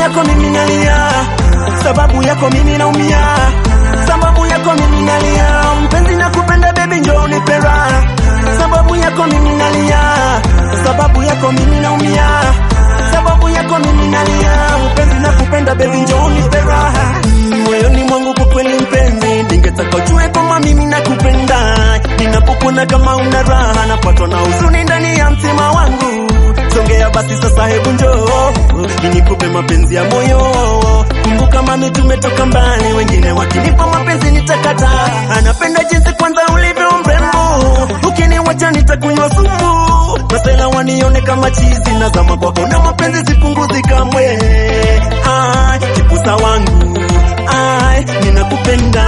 yako mimi nalia, sababu yako mimi naumia, sababu yako mimi nalia, mpenzi nakupenda baby, njoo unipe raha, sababu yako mimi nalia, sababu yako mimi naumia, sababu yako mimi nalia, mpenzi nakupenda baby, njoo unipe raha, moyoni mwangu kwa kweli mpenzi, ningetaka ujue kama mimi nakupenda, ninapokuona kama una raha, napatwa na huzuni ndani ya mtima wangu songea basi sasa, hebu njoo nikupe mapenzi ya moyo. Kumbuka mami, tumetoka mbali, wengine wakinipa mapenzi nitakata. Anapenda jinsi kwanza ulivyo mrembo, ukiniwacha nitakunywa sumu. Masela wanione kama chizi, nazama kwako na mapenzi sipunguzi kamwe. Ai, kipusa wangu ai, ninakupenda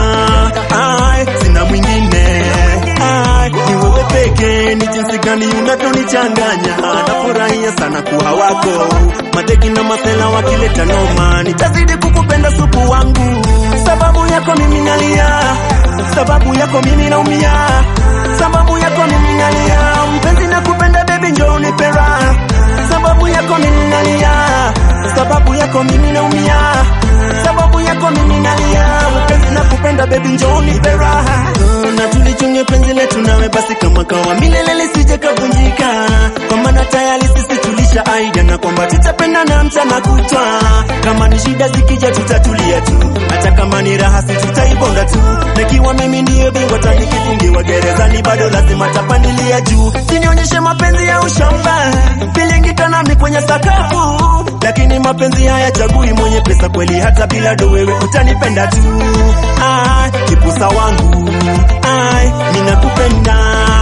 ai, sina mwingine ai, ni wewe pekee, ni jinsi gani unavyonichanganya. Nafurahia sana kuwa wako, mateki na masela wakileta noma, nitazidi kukupenda supu wangu. Sababu yako mimi nalia, sababu yako mimi naumia, sababu yako mimi nalia, mpenzi nakupenda baby, njoo unipe raha. Sababu yako mimi nalia, sababu yako mimi naumia, sababu yako mimi nalia, mpenzi nakupenda baby, njoo unipe raha. Na tulichunge penzi letu nawe basi kama kawa milele lisije kavunjika, kwa maana tayari sisi tulisha aida na kwamba tutapendana mchana kutwa. Kama ni shida zikija tutatulia tu, hata kama ni raha si tutaibonga tu. Nakiwa mimi ndiyo bingwa tanikifungiwa gerezani, bado lazima tapandilia juu. Sinionyeshe mapenzi ya ushamba, bilingita nami kwenye sakafu, lakini mapenzi haya chagui mwenye pesa kweli, hata bila do wewe utanipenda tu. Ah, kipusa wangu ai, ninakupenda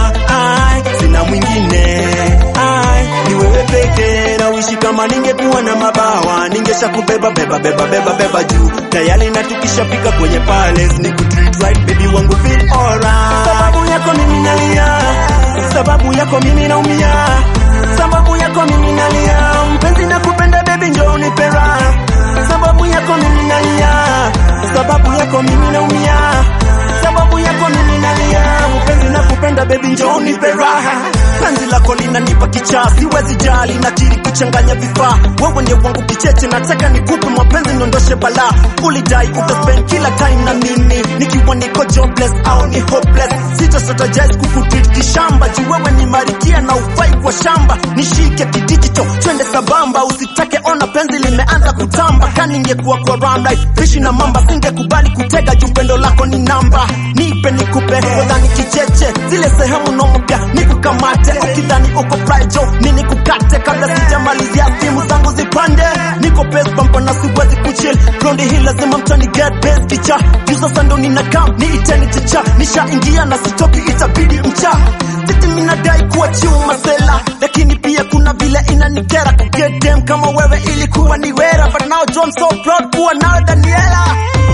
ai, sina mwingine ai, ni wewe pekee na uishi kama ningekuwa na mabawa ningesha kubeba beba beba beba beba juu tayari na tukishafika kwenye palace ni kutreat right baby wangu feel alright sababu yako mimi nalia sababu yako mimi naumia sababu yako mimi nalia mpenzi nakupenda baby njoo unipe raha sababu yako mimi nalia sababu yako mimi naumia sababu yako mimi nalia mpenzi nakupenda baby njoo unipe raha penzi lako linanipa kichaa siwezi jali nakiri kuchanganya vifaa wewe ndiye wangu kicheche nataka nikupe mapenzi niondoshe balaa ulidai utaspend kila time na mimi nikiwa niko jobless au ni hopeless sitastrategize kukutreat kishamba juu wewe ni marikia na ufai kwa shamba nishike kidijito twende sabamba usitake ona penzi limeanza kutamba kaningekuwa kwa ramlight fishi na mamba singekubali kutega juu pendo lako ni namba nipe nikupe wadhani kicheche zile sehemu nompya nikukamate ukidhani uko frijo nini kukate kabla sijamalizia simu zangu zipande niko base bumper na siwezi kuchill ground hii lazima mtani get base kicha juu sasa ndo nina kam ni iteni chicha nishaingia na sitoki itabidi mcha siti minadai kuwa chuma sela lakini pia kuna vile inanikera ku get them kama wewe ilikuwa ni wera but now John so proud kuwa nawe Daniela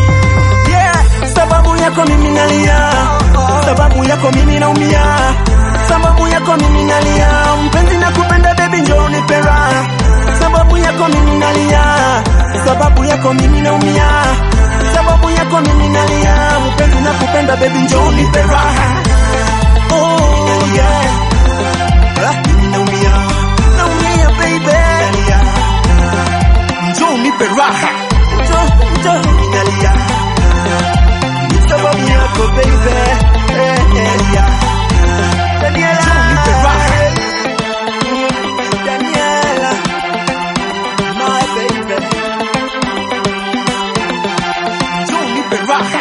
yeah sababu yako mimi nalia sababu yako mimi naumia sababu yako mimi nalia mpenzi nakupenda baby njoo unipe raha sababu yako mimi nalia sababu yako mimi naumia sababu yako mimi nalia mpenzi nakupenda baby njoo unipe raha oh yeah Ah, mimi naumia naumia baby nalia njoo unipe raha njoo njoo mimi nalia sababu yako baby eh, eh, yeah. Daniela nipe raha Daniela my baby Njoo nipe raha